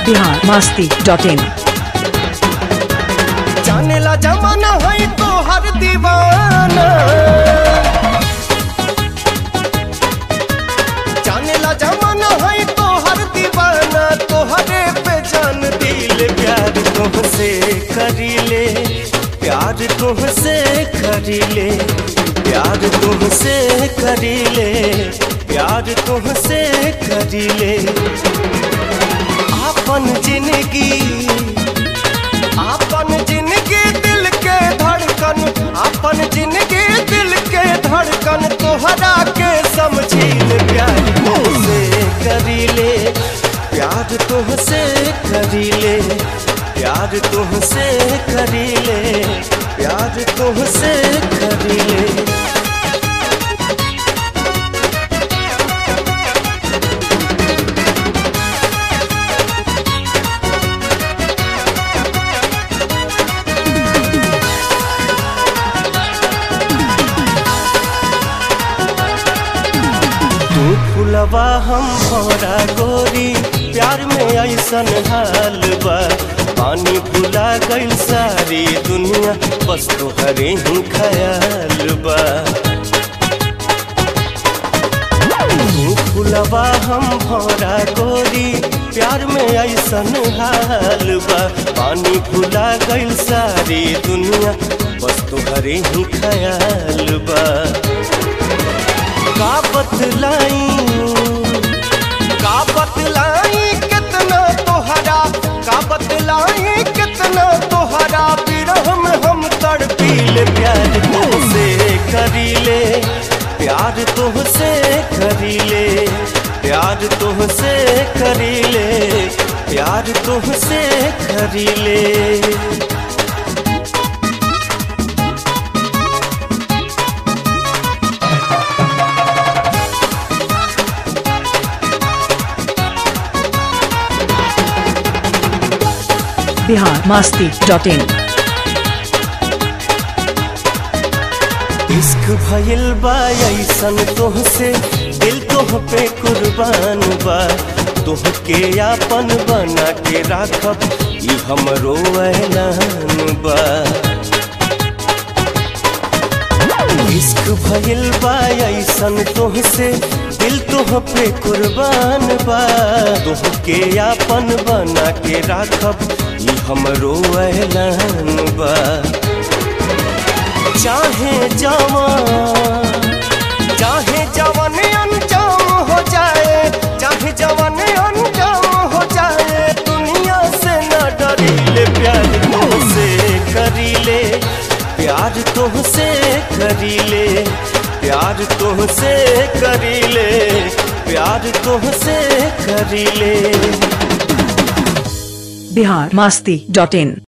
Bihar Masti dot in जाने ला जमाना है तो हर दीवाना जाने ला जमाना है तो हर दीवाना तो हरे पे जान दिल प्यार तुमसे करीले प्यार तुमसे करीले प्यार तुमसे करीले प्यार तुमसे करीले आपन जिंदगी आपन जिंदगी दिल के धड़कन आपन जिंदगी दिल के धड़कन तोहरा के समझील प्यार तुमसे करीले प्यार तुमसे करीले प्यार तुमसे करीले प्यार तुमसे करीले तू फुलवा हम भौरा गोरी प्यार में ऐसन हाल बा पानी भुला गइल सारी दुनिया बस तोहरे ही ख्याल बा तू फुलवा हम भौरा गोरी प्यार में ऐसन हाल बा पानी भुला गइल सारी दुनिया बस तोहरे ही ख्याल बा का बतलाई का बतलाई कितना तोहरा का बतलाई कितना तोहरा विरह में हम तड़पीले प्यार तुमसे करीले प्यार तुमसे करीले प्यार तुमसे करीले प्यार तुमसे करीले बिहार मास्ती डॉट इन इश्क भइल बा ऐसन तोहसे दिल तोह पे कुर्बान बा तोहके आपन बना के राखब ई हमरो ऐलान बा इश्क भइल बा ऐसन तोहसे दिल तोह पे कुर्बान बा तोहके आपन बना के राखब ई हमरो ऐलान बा चाहे जवान चाहे जवान अनजाम हो जाए चाहे जवान अनजाम हो जाए दुनिया से न डरीले प्यार तुमसे करीले प्यार तुमसे करीले प्यार तुमसे करीले प्यार तुमसे करीले बिहार मास्ती डॉट इन